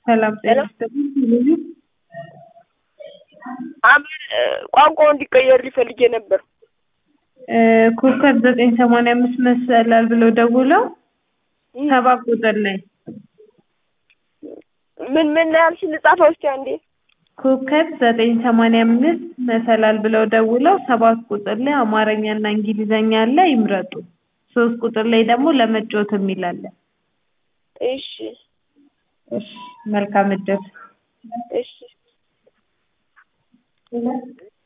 ሰላም ጤና ይስጥልኝ። አማር ቋንቋው እንዲቀየር ሊፈልጌ ነበር። ኮከብ ዘጠኝ ሰማንያ አምስት መሰላል ብለው ደውለው ሰባት ቁጥር ላይ ምን ምን ያልሽ ልጻፈው እስኪ አንዴ። ኮከብ ዘጠኝ ሰማንያ አምስት መሰላል ብለው ደውለው ሰባት ቁጥር ላይ አማርኛና እንግሊዘኛ አለ ይምረጡ። ሶስት ቁጥር ላይ ደግሞ ለመጫወት የሚል አለ። እሺ እሺ መልካም እድል። እሺ